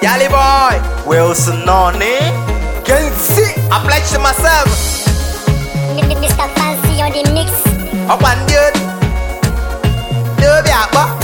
Yali boy, Wilson Noni. can see. I pledge to myself. Mr. Fancy on the mix. Up and dude. Dude, yeah, but.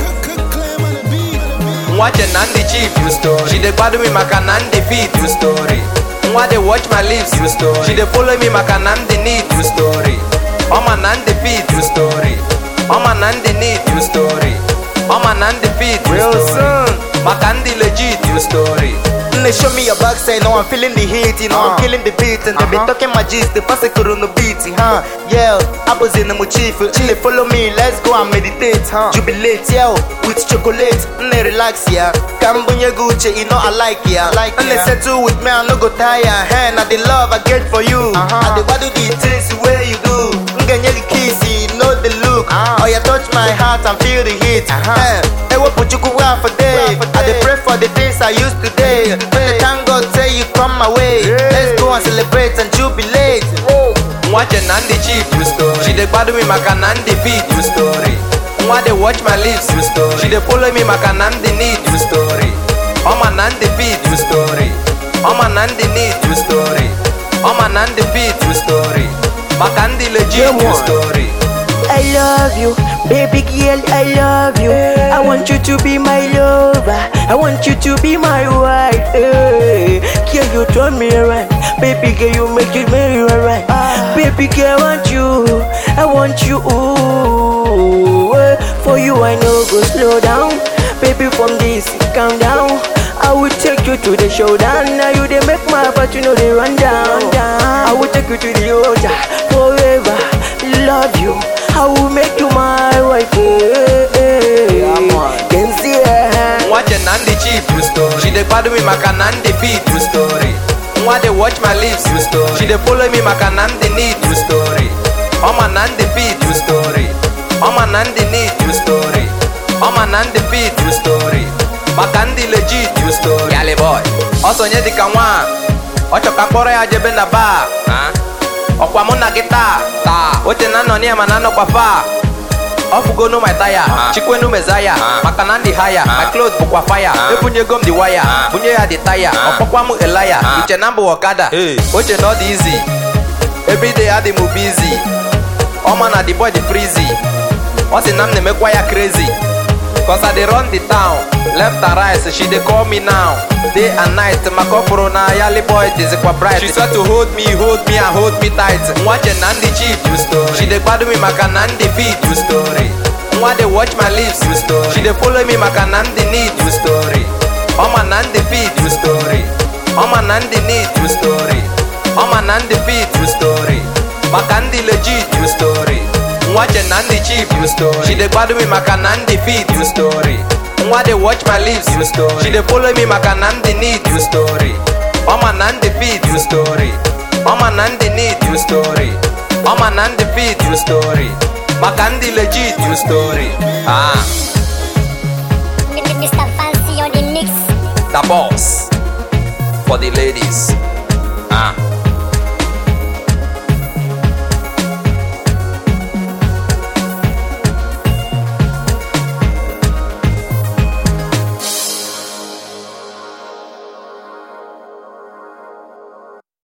Watch a Nandi cheap, you story. She dey gbadu me maka Nandi feet, you story. Nwa dey watch my lips, you story. She dey follow me maka Nandi need, you story. Oma Nandi feet, you story. Oma Nandi need, you story. Oma Nandi feet, you story. Wilson. Maka Nandi legit, you story. They show me your backside, now I'm feeling the heat, you know I'm Uh. killing the beat, and they be Uh-huh. talking my gist, they pass it on the beat, huh? Yeah, I was in the chief, chill, follow me, let's go and meditate, huh? Jubilate, yeah, with chocolate, and they relax, yeah. Cambodia Gucci, you know I like, yeah. Like, and they yeah. settle with me, I no go tire, hey, now the love I get for you, Uh-huh. I the what do the things where you do, Nganye the kiss, you know the look, Ah. oh, you touch my heart and feel the heat, Uh-huh. eh. Hey, what put you go out for day? for I dey day. pray for the things I used to day. When the thank God say you come my way. Yeah. Let's go and celebrate and jubilate. Watch a Nandi cheap, you story. She dey gbadu me maka Nandi feet, you story. Nwa dey watch my lips, you story. She dey follow me maka Nandi need, you story. Oma Nandi feet, you story. Oma Nandi need, you story. Oma Nandi feet, you story. Maka Nandi legit, you story. I love you, baby girl, I love you. I want you to be my lover. I want you to be my wife. Hey, girl, you turn me around. Baby girl, you make it very alright. Baby girl, I want you. I want you. Ooh, eh. for you, I know go slow down. Baby, from this, calm down. I will take you to the showdown. Now you they make my heart, you know they run down. I will take you to the altar forever. Love you. I will make you my wife. eh, eh, eh. Can see her. Watch a Nandi cheap, you story. She dey gbadu me maka Nandi feet, you story. Nwa dey watch my lips, you story. She dey follow me maka Nandi need, you story. Oma Nandi feet, you story. Oma Nandi need, you story. Oma Nandi feet, you story. Maka ndị legit, you story. Yali boy, ọ sonye dịka nwa. Ọ chọ ka mkpọrọ ya jebe na bar. Ah. Ọkwa mụ na gị taa. Taa. Oche na nọ ma na anọkwa faa. ọfugonu my taya chikwenu mezaya maka na ndị haya my cloth bụkwa faya ebunyego m the waya bunye ya the taya ọkpọkwa m elaya iche na mbụ ọkada oche na ọ dị izi everyday adị m busy ọma na the boy dị frizy ọ sị na m na-emekwa ya crazy Cause I dey run the town Left and right, so she dey call me now Day and night, maka ọ fụrụ na yali boy dịzikwa bright She swear to hold me, hold me and hold me tight Nwache na ndị cheap, you story She dey gbadu me maka na ndị feet, you story Nwa dey watch my lips, you story She dey follow me maka na ndị need, you story Ọma na ndị feet, you story Ọma na ndị need, you story Ọma na ndị feet, you story Maka ndị legit, you story Nwache na ndị cheap, you story She dey gbadu me maka na ndị feet, you story Nwa dey watch my lips, you story She dey follow me maka na ndị need, you story Ọma na ndị feet, you story Ọma na ndị need, you story Ọma na ndị feet, you story Maka ndị legit, you story Ah, Mr. Fancy on the mix. the boss For the ladies Ah